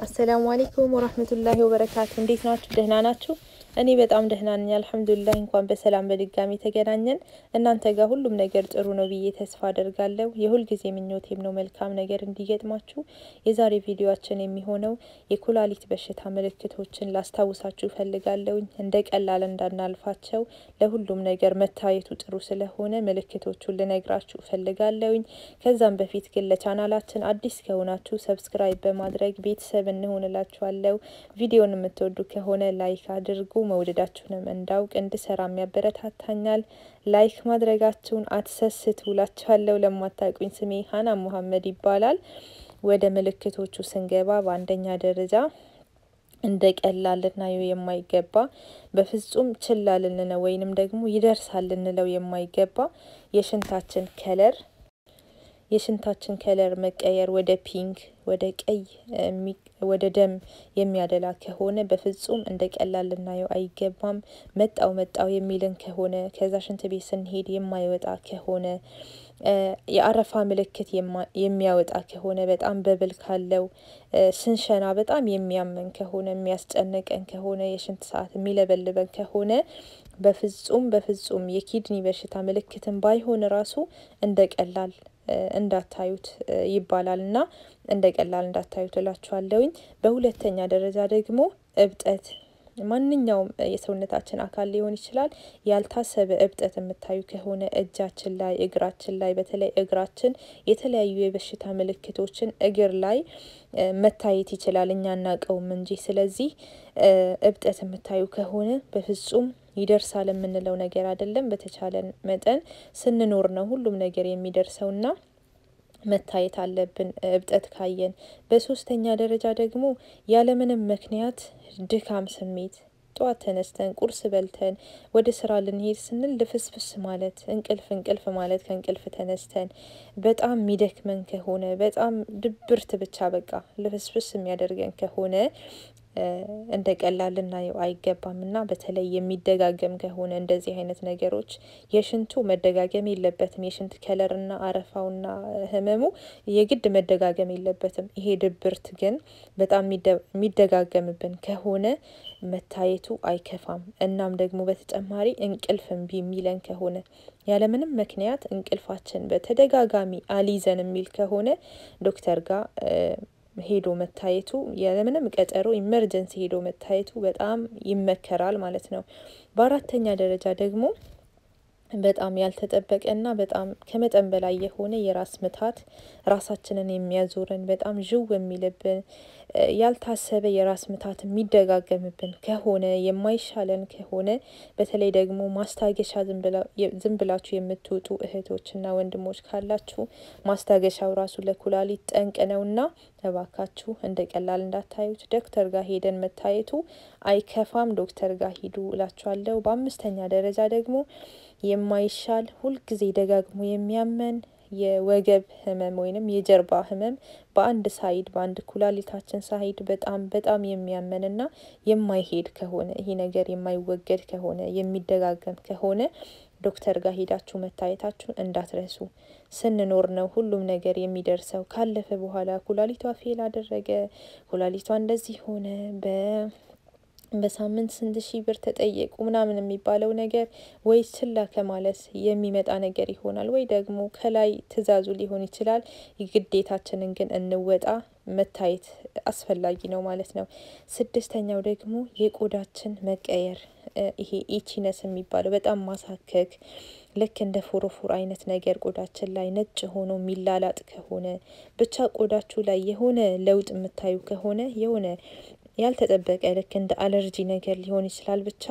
አሰላሙ አሌይኩም ወራህመቱላሂ ወበረካቱ። እንዴት ናችሁ? ደህና ናችሁ? እኔ በጣም ደህና ነኝ አልሐምዱሊላህ። እንኳን በሰላም በድጋሚ ተገናኘን። እናንተ ጋር ሁሉም ነገር ጥሩ ነው ብዬ ተስፋ አደርጋለሁ። የሁልጊዜ ምኞቴም ነው መልካም ነገር እንዲገጥማችሁ። የዛሬ ቪዲዮችን የሚሆነው የኩላሊት በሽታ ምልክቶችን ላስታውሳችሁ እፈልጋለሁኝ። እንደ ቀላል እንዳናልፋቸው ለሁሉም ነገር መታየቱ ጥሩ ስለሆነ ምልክቶቹን ልነግራችሁ እፈልጋለሁኝ። ከዛም በፊት ግን ለቻናላችን አዲስ ከሆናችሁ ሰብስክራይብ በማድረግ ቤተሰብ እንሆንላችኋለሁ። ቪዲዮን የምትወዱ ከሆነ ላይክ አድርጉ። መውደዳችሁንም እንዳውቅ እንድሰራም ያበረታታኛል። ላይክ ማድረጋችሁን አትሰስቱ እላችኋለሁ። ለማታውቁኝ ስሜ ሀና ሙሀመድ ይባላል። ወደ ምልክቶቹ ስንገባ በአንደኛ ደረጃ እንደ ቀላል ልናየው የማይገባ በፍጹም ችላ ልንለው ወይንም ደግሞ ይደርሳል ልንለው የማይገባ የሽንታችን ከለር የሽንታችን ከለር መቀየር ወደ ፒንክ ወደ ቀይ ወደ ደም የሚያደላ ከሆነ በፍጹም እንደ ቀላል ልናየው አይገባም። መጣው መጣው የሚልን ከሆነ ከዛ ሽንት ቤት ስንሄድ የማይወጣ ከሆነ የአረፋ ምልክት የሚያወጣ ከሆነ በጣም በብል ካለው ስንሸና በጣም የሚያመን ከሆነ የሚያስጨንቀን ከሆነ የሽንት ሰዓት የሚለበልበን ከሆነ በፍጹም በፍጹም የኪድኒ በሽታ ምልክትን ባይሆን ራሱ እንደ ቀላል እንዳታዩት ይባላል እና እንደ ቀላል እንዳታዩት እላችኋለሁኝ። በሁለተኛ ደረጃ ደግሞ እብጠት ማንኛውም የሰውነታችን አካል ሊሆን ይችላል። ያልታሰበ እብጠት የምታዩ ከሆነ እጃችን ላይ፣ እግራችን ላይ በተለይ እግራችን የተለያዩ የበሽታ ምልክቶችን እግር ላይ መታየት ይችላል እኛ እናውቀውም እንጂ። ስለዚህ እብጠት የምታዩ ከሆነ በፍጹም ይደርሳል የምንለው ነገር አይደለም። በተቻለን መጠን ስንኖር ነው ሁሉም ነገር የሚደርሰውና መታየት አለብን እብጠት ካየን። በሶስተኛ ደረጃ ደግሞ ያለምንም ምክንያት ድካም ስሜት ጠዋት ተነስተን ቁርስ በልተን ወደ ስራ ልንሄድ ስንል ልፍስፍስ ማለት እንቅልፍ እንቅልፍ ማለት ከእንቅልፍ ተነስተን በጣም የሚደክመን ከሆነ በጣም ድብርት ብቻ በቃ ልፍስፍስ የሚያደርገን ከሆነ እንደ ቀላል ልናየው አይገባም እና በተለይ የሚደጋገም ከሆነ እንደዚህ አይነት ነገሮች የሽንቱ መደጋገም የለበትም። የሽንት ከለርና አረፋውና ህመሙ የግድ መደጋገም የለበትም። ይሄ ድብርት ግን በጣም የሚደጋገምብን ከሆነ መታየቱ አይከፋም። እናም ደግሞ በተጨማሪ እንቅልፍ እምቢ የሚለን ከሆነ ያለምንም ምክንያት እንቅልፋችን በተደጋጋሚ አሊዘን የሚል ከሆነ ዶክተር ጋር ሄዶ መታየቱ ያለምንም ቀጠሮ ኢመርጀንሲ ሄዶ መታየቱ በጣም ይመከራል ማለት ነው። በአራተኛ ደረጃ ደግሞ በጣም ያልተጠበቀና በጣም ከመጠን በላይ የሆነ የራስ ምታት ራሳችንን የሚያዞረን በጣም ዥው የሚልብን ያልታሰበ የራስ ምታት የሚደጋገምብን ከሆነ የማይሻለን ከሆነ በተለይ ደግሞ ማስታገሻ ዝም ብላችሁ የምትወጡ እህቶችና ወንድሞች ካላችሁ ማስታገሻው ራሱ ለኩላሊት ጠንቅ ነውና እባካችሁ እንደ ቀላል እንዳታዩት። ዶክተር ጋር ሄደን መታየቱ አይከፋም። ዶክተር ጋር ሂዱ እላችኋለሁ። በአምስተኛ ደረጃ ደግሞ የማይሻል ሁልጊዜ ደጋግሞ የሚያመን የወገብ ህመም ወይንም የጀርባ ህመም በአንድ ሳይድ በአንድ ኩላሊታችን ሳይድ በጣም በጣም የሚያመንና የማይሄድ ከሆነ ይሄ ነገር የማይወገድ ከሆነ የሚደጋገም ከሆነ ዶክተር ጋር ሄዳችሁ መታየታችሁን እንዳትረሱ። ስንኖር ነው ሁሉም ነገር የሚደርሰው። ካለፈ በኋላ ኩላሊቷ ፌል አደረገ፣ ኩላሊቷ እንደዚህ ሆነ፣ በ በሳምንት ስንት ሺህ ብር ተጠየቁ ምናምን የሚባለው ነገር ወይ ችላ ከማለት የሚመጣ ነገር ይሆናል፣ ወይ ደግሞ ከላይ ትዕዛዙ ሊሆን ይችላል። ግዴታችንን ግን እንወጣ። መታየት አስፈላጊ ነው ማለት ነው። ስድስተኛው ደግሞ የቆዳችን መቀየር ይሄ ኢቺነስ የሚባለው በጣም ማሳከክ ልክ እንደ ፎሮፎር አይነት ነገር ቆዳችን ላይ ነጭ ሆኖ የሚላላጥ ከሆነ ብቻ ቆዳችሁ ላይ የሆነ ለውጥ የምታዩ ከሆነ የሆነ ያልተጠበቀ ልክ እንደ አለርጂ ነገር ሊሆን ይችላል። ብቻ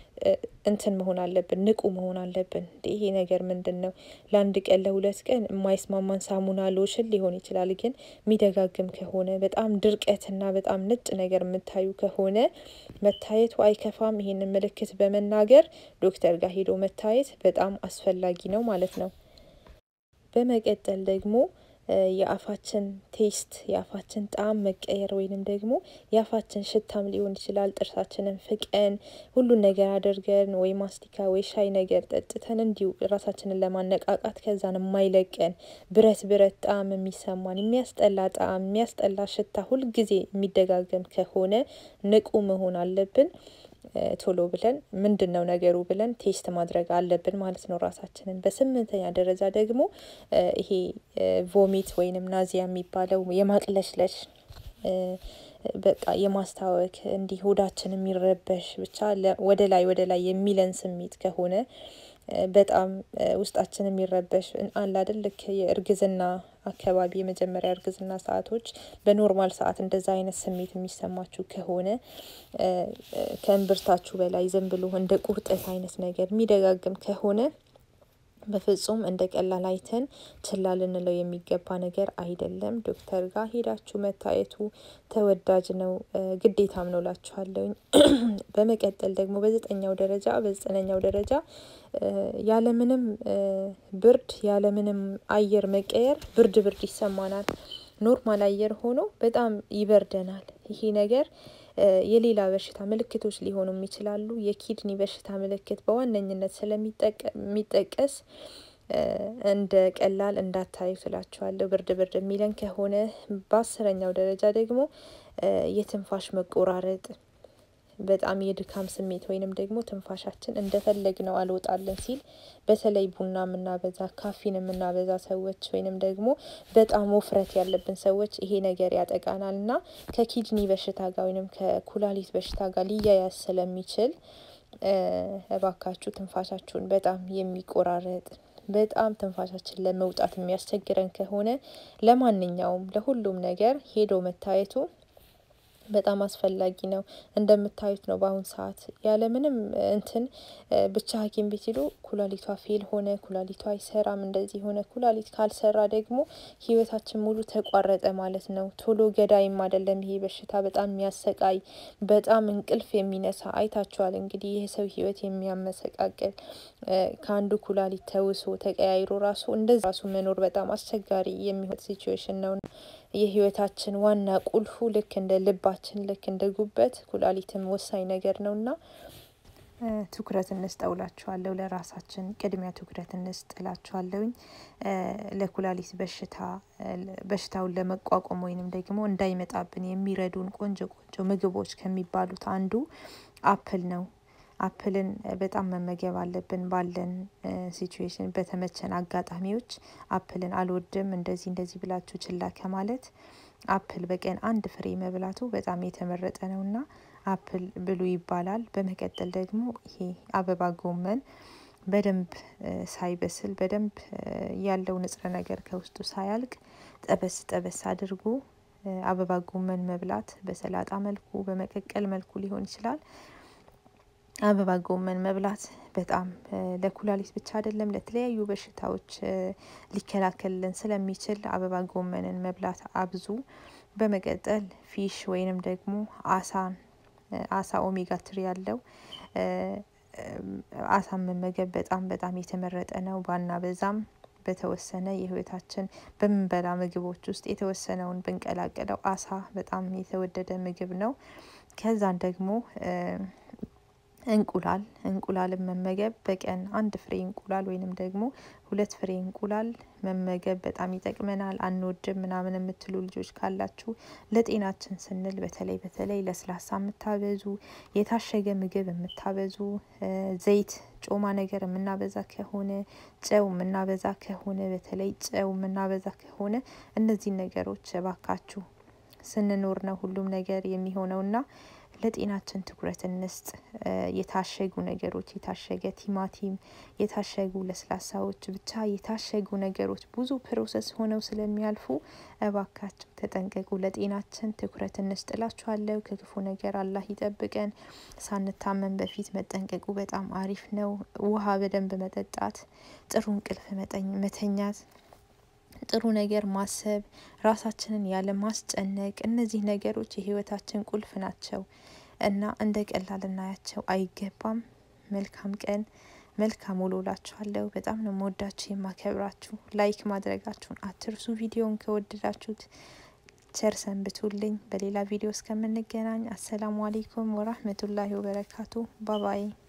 እንትን መሆን አለብን፣ ንቁ መሆን አለብን። ይሄ ነገር ምንድን ነው? ለአንድ ቀን ለሁለት ቀን የማይስማማን ሳሙና ሎሽን ሊሆን ይችላል። ግን የሚደጋግም ከሆነ በጣም ድርቀትና በጣም ነጭ ነገር የምታዩ ከሆነ መታየቱ አይከፋም። ይሄንን ምልክት በመናገር ዶክተር ጋር ሄዶ መታየት በጣም አስፈላጊ ነው ማለት ነው። በመቀጠል ደግሞ የአፋችን ቴስት የአፋችን ጣዕም መቀየር ወይንም ደግሞ የአፋችን ሽታም ሊሆን ይችላል። ጥርሳችንን ፍቀን ሁሉን ነገር አድርገን ወይ ማስቲካ ወይ ሻይ ነገር ጠጥተን እንዲሁ ራሳችንን ለማነቃቃት ከዛን የማይለቀን ብረት ብረት ጣዕም የሚሰማን የሚያስጠላ ጣዕም የሚያስጠላ ሽታ ሁልጊዜ የሚደጋገም ከሆነ ንቁ መሆን አለብን። ቶሎ ብለን ምንድን ነው ነገሩ ብለን ቴስት ማድረግ አለብን ማለት ነው ራሳችንን። በስምንተኛ ደረጃ ደግሞ ይሄ ቮሚት ወይንም ናዚያ የሚባለው የማቅለሽለሽ በቃ የማስታወክ እንዲህ ሆዳችን የሚረበሽ ብቻ ወደ ላይ ወደ ላይ የሚለን ስሜት ከሆነ በጣም ውስጣችን የሚረበሽ አለ አይደል ልክ የእርግዝና አካባቢ የመጀመሪያ እርግዝና ሰአቶች በኖርማል ሰዓት እንደዛ አይነት ስሜት የሚሰማችሁ ከሆነ ከእምብርታችሁ በላይ ዝም ብሎ እንደ ቁርጠት አይነት ነገር የሚደጋግም ከሆነ በፍጹም እንደ ቀላል አይተን ችላ ልንለው የሚገባ ነገር አይደለም። ዶክተር ጋር ሄዳችሁ መታየቱ ተወዳጅ ነው፣ ግዴታም ነው ላችኋለሁኝ። በመቀጠል ደግሞ በዘጠኛው ደረጃ በዘጠነኛው ደረጃ ያለምንም ብርድ ያለምንም አየር መቀየር ብርድ ብርድ ይሰማናል። ኖርማል አየር ሆኖ በጣም ይበርደናል። ይሄ ነገር የሌላ በሽታ ምልክቶች ሊሆኑም ይችላሉ። የኪድኒ በሽታ ምልክት በዋነኝነት ስለሚጠቀስ እንደ ቀላል እንዳታዩ ስላችኋለሁ። ብርድ ብርድ የሚለን ከሆነ በአስረኛው ደረጃ ደግሞ የትንፋሽ መቆራረጥ በጣም የድካም ስሜት ወይንም ደግሞ ትንፋሻችን እንደፈለግነው አልወጣለን ሲል በተለይ ቡና የምናበዛ ካፊን የምናበዛ ሰዎች ወይንም ደግሞ በጣም ውፍረት ያለብን ሰዎች ይሄ ነገር ያጠቃናል እና ከኪድኒ በሽታ ጋር ወይንም ከኩላሊት በሽታ ጋር ሊያያዝ ስለሚችል እባካችሁ ትንፋሻችሁን በጣም የሚቆራረጥ በጣም ትንፋሻችን ለመውጣት የሚያስቸግረን ከሆነ ለማንኛውም ለሁሉም ነገር ሄዶ መታየቱ በጣም አስፈላጊ ነው። እንደምታዩት ነው በአሁን ሰዓት ያለምንም እንትን ብቻ ሐኪም ቤት ሄዶ ኩላሊቷ ፌል ሆነ፣ ኩላሊቷ አይሰራም፣ እንደዚህ ሆነ። ኩላሊት ካልሰራ ደግሞ ህይወታችን ሙሉ ተቋረጠ ማለት ነው። ቶሎ ገዳይም አይደለም ይሄ በሽታ በጣም የሚያሰቃይ በጣም እንቅልፍ የሚነሳ አይታችኋል እንግዲህ ይህ ሰው ህይወት የሚያመሰቃቅል ከአንዱ ኩላሊት ተውሶ ተቀያይሮ ራሱ እንደዚህ ራሱ መኖር በጣም አስቸጋሪ የሚሆን ሲቹዌሽን ነው። የህይወታችን ዋና ቁልፉ ልክ እንደ ልባችን ልክ እንደ ጉበት ኩላሊትም ወሳኝ ነገር ነውና ትኩረት እንስጠውላችኋለሁ። ለራሳችን ቅድሚያ ትኩረት እንስጥላችኋለሁኝ። ለኩላሊት በሽታ በሽታውን ለመቋቋም ወይንም ደግሞ እንዳይመጣብን የሚረዱን ቆንጆ ቆንጆ ምግቦች ከሚባሉት አንዱ አፕል ነው። አፕልን በጣም መመገብ አለብን። ባለን ሲቹዌሽን በተመቸን አጋጣሚዎች አፕልን አልወድም እንደዚህ እንደዚህ ብላችሁ ችላ ከማለት አፕል በቀን አንድ ፍሬ መብላቱ በጣም የተመረጠ ነውና አፕል ብሉ ይባላል። በመቀጠል ደግሞ ይሄ አበባ ጎመን በደንብ ሳይበስል በደንብ ያለው ንጥረ ነገር ከውስጡ ሳያልቅ ጠበስ ጠበስ አድርጎ አበባ ጎመን መብላት በሰላጣ መልኩ በመቀቀል መልኩ ሊሆን ይችላል። አበባ ጎመን መብላት በጣም ለኩላሊት ብቻ አይደለም ለተለያዩ በሽታዎች ሊከላከልልን ስለሚችል አበባ ጎመንን መብላት አብዙ። በመቀጠል ፊሽ ወይንም ደግሞ አሳን አሳ ኦሜጋ ትሪ ያለው አሳን መመገብ በጣም በጣም የተመረጠ ነው። ባናበዛም በተወሰነ የህይወታችን በምንበላ ምግቦች ውስጥ የተወሰነውን ብንቀላቅለው አሳ በጣም የተወደደ ምግብ ነው። ከዛን ደግሞ እንቁላል እንቁላልን መመገብ በቀን አንድ ፍሬ እንቁላል ወይንም ደግሞ ሁለት ፍሬ እንቁላል መመገብ በጣም ይጠቅመናል። አንወድም ምናምን የምትሉ ልጆች ካላችሁ ለጤናችን ስንል በተለይ በተለይ ለስላሳ የምታበዙ የታሸገ ምግብ የምታበዙ ዘይት ጮማ ነገር የምናበዛ ከሆነ ጨው የምናበዛ ከሆነ በተለይ ጨው የምናበዛ ከሆነ እነዚህን ነገሮች እባካችሁ ስንኖር ነው ሁሉም ነገር የሚሆነውና ለጤናችን ትኩረት እንስጥ። የታሸጉ ነገሮች የታሸገ ቲማቲም የታሸጉ ለስላሳዎች ብቻ የታሸጉ ነገሮች ብዙ ፕሮሰስ ሆነው ስለሚያልፉ እባካችሁ ተጠንቀቁ። ለጤናችን ትኩረት እንስጥላችኋለሁ። ከክፉ ነገር አላህ ይጠብቀን። ሳንታመን በፊት መጠንቀቁ በጣም አሪፍ ነው። ውሃ በደንብ መጠጣት፣ ጥሩ እንቅልፍ መተኛት ጥሩ ነገር ማሰብ፣ ራሳችንን ያለ ማስጨነቅ፣ እነዚህ ነገሮች የህይወታችን ቁልፍ ናቸው እና እንደ ቀላል ልናያቸው አይገባም። መልካም ቀን። መልካም ውሎ እላችኋለሁ። በጣም ነው መወዳችሁ የማከብራችሁ። ላይክ ማድረጋችሁን አትርሱ። ቪዲዮን ከወደዳችሁት ቸር ሰንብቱልኝ። በሌላ ቪዲዮ እስከምንገናኝ አሰላሙ አሌይኩም ወራህመቱላሂ ወበረካቱ። ባባይ